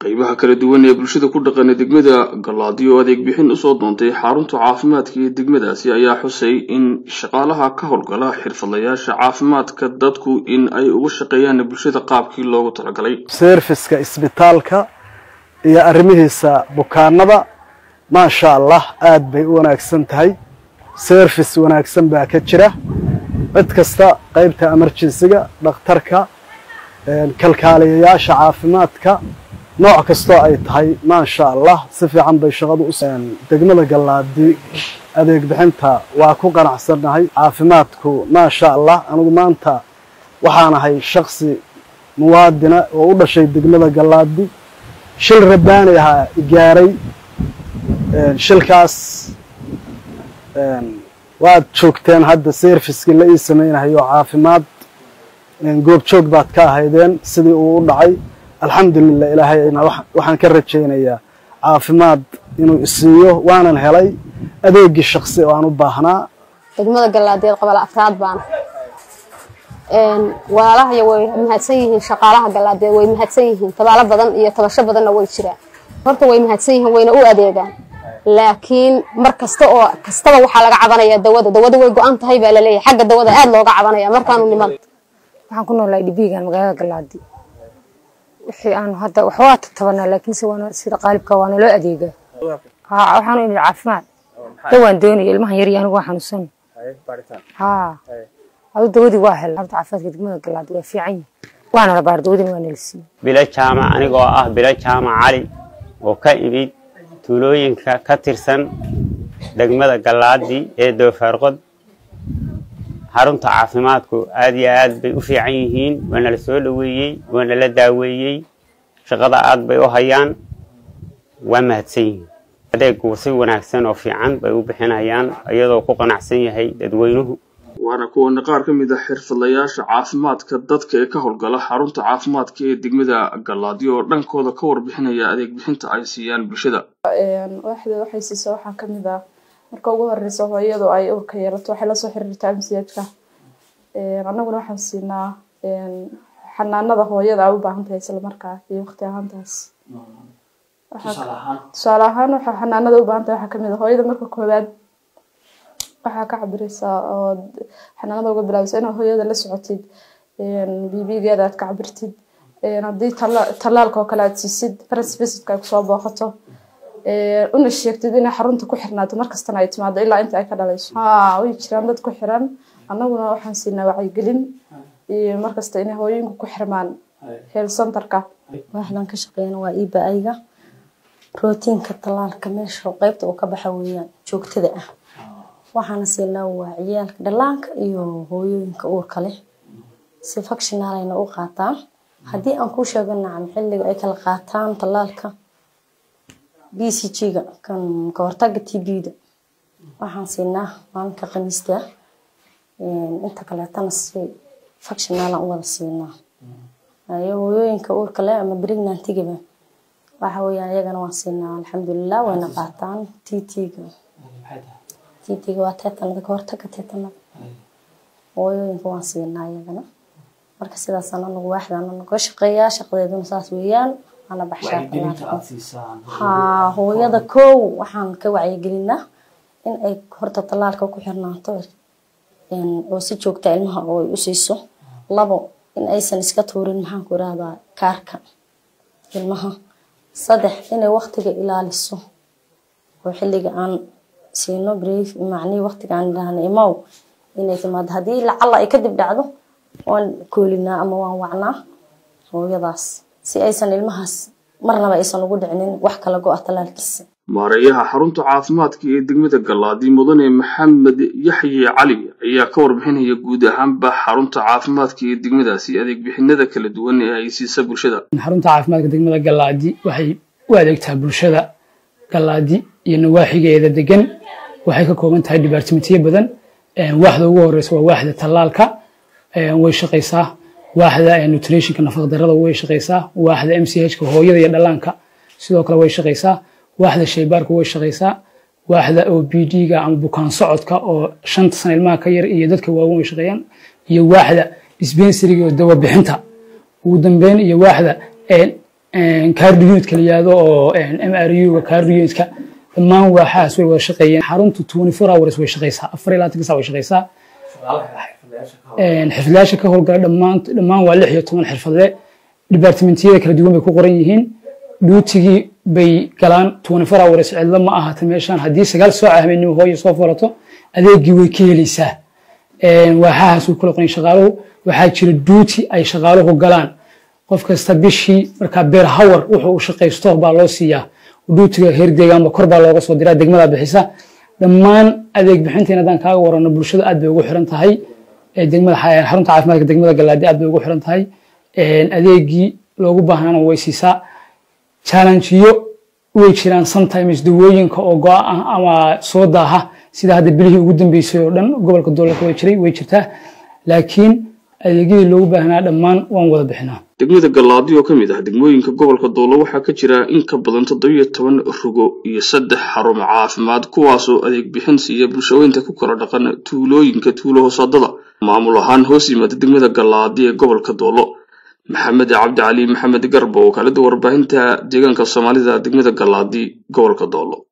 qaybaha kala duwan ee bulshada ku dhaqana degmada gallaadiyo oo adeeg bixin usoo doontay xarunta caafimaadka ee degmadaasi ayaa xusay in shaqaalaha ka howlgala xirfadlayaasha caafimaadka dadku in ay uga shaqeeyaan bulshada qaabkii loogu talagalay serviska isbitaalka iyo arrimihiisa bukaanada maasha allah aad bay u wanaagsan tahay service wanaagsan baa ka jira cid kasta qaybta emergensiga dhakhtarka kalkaaliyayaasha caafimaadka nooc kastoo ay tahay maasha allah si fiican bay shaqadu u degmada gallaadi adeeg bixinta waa ku qanacsannahay caafimaadku maasha allah anigu maanta waxaanahay shaksi muwaadina oo u dhashay degmada gallaadi shil rabbaani ahaa gaaray shilkaas waad joogteen hadda serviskii la ii samaynahayo caafimaad goobjoog baad ka ahaydeen sidii uu u dhacay alxamdulilah ilaahayna waxaan ka rajaynayaa caafimaad inuu isiiyo waanan helay adeegii shaksi oo aan u baahnaa degmada gallaadeed qabala afraad baana walaalahaya way mahadsan yihiin shaqaalaha gallaadeed way mahadsan yihiin tabaalo badan iyo tabasho badanna way jiraan horta way mahadsan yihiin wayna u adeegaan laakiin mar kasta oo kastaba waxaa laga cabanaya dawada dawada way go-an tahay baa laleeyahay xagga dawada aad looga cabanaya markaanu niman waxaan ku noolahay dhibiigan magaalada galaadi wixii aanu hadda wax waa tatabanaa laakiinse waana sida qaalibka waana loo adeegaa haa waxaanu imid caafimaad dawaan doonaya ilmahan yar iyo anigu waa xanuunsan haa adu dawadii waa hel horta caafimaadka degmada galaadi waa fiican yihin waana la baar dawadina waa nala siiyey bilo jaamac anigoo ah bilo jaamac cali oo ka imid tuulooyinka ka tirsan degmada gallaadi ee doofaarqod xarunta caafimaadku aad iyo aad bay u fiican yihiin waana la soo dhoweeyey waana la daaweeyey shaqada aad bay u hayaan waa mahadsan yihiin adeegu si wanaagsan oo fiican bay u bixinayaan iyadoo ku qanacsan yahay dadweynuhu waana kuwana qaar ka mid ah xirfadlayaasha caafimaadka dadka ee ka howlgala xarunta caafimaadka ee degmada gallaadiyo oo dhankooda ka warbixinaya adeeg bixinta ay siiyaan bulshada waaxda waxay siisa waxaa ka mid ah marka ugu horeysa hooyadu ay uurka yeelato waxay lasoo xiriirtaa msiyajka annaguna waxaan siinaa xanaanada hooyada ay u baahan tahay isla markaa iyo waqti ahaantaas tusaale ahaan waxaa xanaanada u baahan tahay waxaa kamid ah hooyada marka koowaad waxaa ka cabireysaa oo xanaanada uga bilaabeysa inaad hooyada la socotid bibigeeda aad ka cabirtid haddii tallaalka oo kale aad siisid faras visitka ay kusoo booqato una sheegtid inay xarunta ku xirnaato markastana ay timaado ilaa inta ay ka dhalayso ha way jiraan dad ku xiran annaguna waxaan siinaa wacyigelin iyo markasta inay hooyooyinku ku xirmaan health centerka waaxdan ka shaqeeyana waa iba-ayga rootiinka tallaalka meesha qeybta uu ka baxa weeyaan joogtada ah waxaana siinaa waa ciyaalka dhallaanka iyo hooyooyinka uurka leh si fakshinaalayna u qaataan haddii aan kuu sheego nacam xilliga ay kala qaataan tallaalka b c g-ga kan ka hortaga t b-da waxaan siinaa maalinka khamiista inta kaleetana si fakshinaalan u wada siinaa iyo hooyooyinka uurka leh ama pregnantigaba waxa weeyaan iyagana waan siinaa alxamdulilah wayna qaataan t t-ga titiga waa teetanada ka hortaga teetanada hooyooyinka waan siinaa iyagana marka sidaasaan anagu waaxdaan anaga shaqeeyaa shaqadeeduna saas weeyaan ana baxshaa haa hooyada kow waxaan ka wacyigelinaa in ay horta tallaalka ku xirnaato oo si joogta ilmaha oo ay u siiso labo in aysan iska tuurin maxaan ku irahdaa kaarka ilmaha saddex inay waqtiga ilaaliso oo xilliga aan siino brief macnihii waqtigaan idhaahna imow inay timaado haddii lacalla ay kadib dhacdo waan koolinaa ama waan wacnaa hooyadaas si aysan ilmahaas marnaba aysan ugu dhicinin wax kala go-a tallaalkiisa maareeyaha xarunta caafimaadka ee degmada gallaadi mudane maxamed yaxye cali ayaa ka warbixinaya guud ahaanba xarunta caafimaadka ee degmadaasi adeeg bixinada kala duwan ee ay siisa bulshada xarunta caafimaadka degmada gallaadi waxay u adeegtaa bulshada gallaadi iyo nawaaxigeeda degan waxay ka kooban tahay dhibaartimitiyo badan waaxda ugu horeysa waa waaxda tallaalka way shaqaysaa waaxda nutritionka nafaqdarada way shaqaysaa waaxda m c h-ka hooyada iyo dhallaanka sidoo kale way shaqaysaa waaxda shaybaarka way shaqaysaa waaxda o b d-ga ama bukaan socodka oo shanta sana ilmaha ka yar iyo dadka waaweyn way shaqeeyaan iyo waaxda dispensariga oo dawa bixinta ugu dambeyn iyo waaxda kaardi unitka la yihahdo oo m r u-ga kaardi unitka dhammaan waaxahaas way wada shaqeeyeen xaruntu twenty four hours way shaqeysaa afar iyo labaatanka saa way shaqeysaa xirfadlayaasha ka howlgala dhammaan dhammaan waa lix iyo toban xirfadle departmentiyada kala duwan bay ku qoran yihiin duutigii bay galaan twenty four hours cidlo ma ahata meeshaan haddii sagaal soo habeenimo hooyo soo furato adeegii way ka helaysaa waaxahaas way kula qoran shaqaaluhu waxaa jira duuti ay shaqaaluhu galaan qof kasta bishii markaa beer hawar wuxuu u shaqaysto baa loo siiyaa duutiga heer deegaanba kor baa looga soo diraa degmada bixisa dhammaan adeeg bixinteena haddaan kaaga warano bulshada aad bay ugu xiran tahay degmada xarunta caafimaadka degmada galaadi aad bay ugu xiran tahay adeegii loogu baahnaana way siisaa challengeyo way jiraan sometimes dawooyinka oo go ah ama soo daaha sida hadda bilihii ugu dambeysay oo dhan gobolka dowladka way jiray way jirtaa laakiin adeegyadii loogu baahnaa dhammaan waan wada bixinaa degmada gallaadi oo ka mid ah degmooyinka gobolka doolo waxaa ka jira in ka badan toddobiyo toban rugo iyo saddex xarumo caafimaad kuwaasoo adeeg bixin siiya bulshaweynta ku kala dhaqan tuulooyinka tuulo hoosadada maamul ahaan hoos yimaada degmada gallaadi ee gobolka doolo maxamed cabdi cali maxamed garbo oo kaalida warbaahinta deegaanka soomaalida degmada gallaadi gobolka doolo